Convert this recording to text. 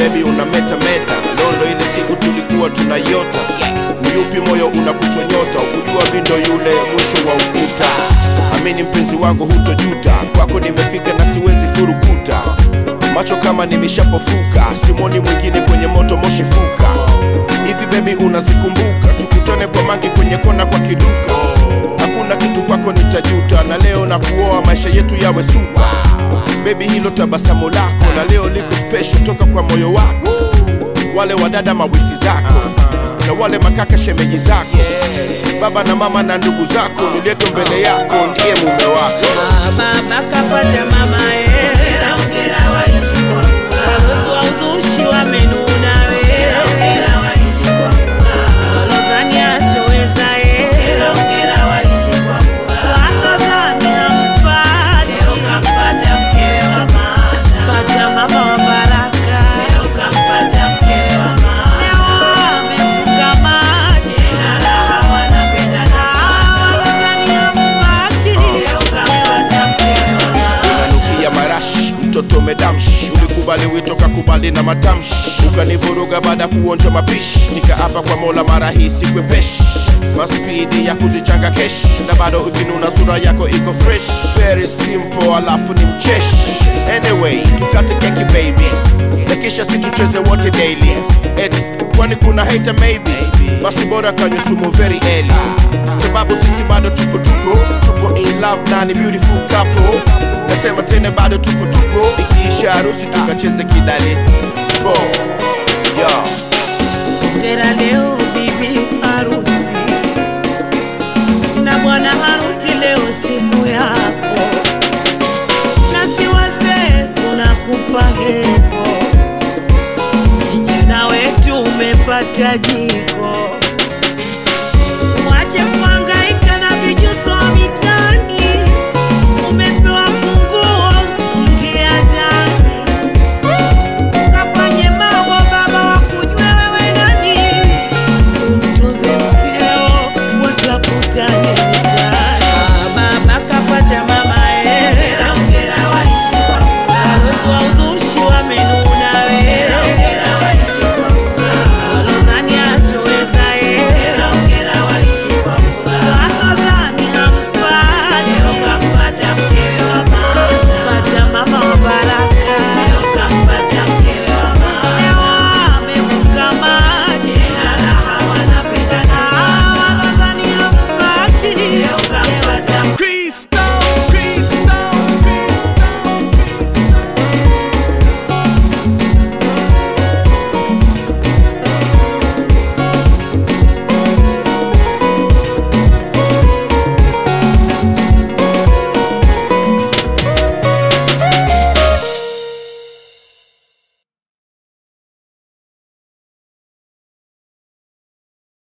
bebi una meta meta londo ile siku tulikuwa tunayota ni yupi moyo unakuchonyota ukujua mindo yule mwisho wa ukuta amini mpenzi wangu hutojuta kwako nimefika na siwezi furukuta macho kama nimeshapofuka simoni mwingine kwenye moto moshi fuka hivi bebi unazikumbuka tukutane kwa mangi kwenye kona kwa kiduka hakuna kitu kwako nitajuta na leo na kuoa maisha yetu yawe supa bebi hilo tabasamu lako na leo liko special toka kwa moyo wako wale wadada mawifi zako na wale makaka shemeji zako baba na mama na ndugu zako nilieto mbele yako ndiye mume wako baba kapata mama wazazi wa uzushi wamenuna walodhani atoweza walodhani hampati pata mama wa baraka leo amefunga maji walodhani hampati unanukia marashi mtoto medamshi ulikubali wito kakubali na matamshi ukanivuruga baada kuonja mapishi nikaapa kwa mola mara hii sikwepeshi maspidi ya kuzichanga keshi na bado ukinuna sura yako iko fresh very simple alafu ni mcheshi anyway tukate keki baby na kisha situcheze wote daily Eti, kwani kuna hater maybe basi bora kanywe sumu very early sababu sisi bado tupo tupo tupo in love na ni beautiful couple nasema tena bado tupo tupo ikiisha harusi tukacheze kidali po yo Hongera leo bibi harusi na bwana harusi, leo siku yako, nasi wazee tunakupa heko, kijana wetu umepata jiko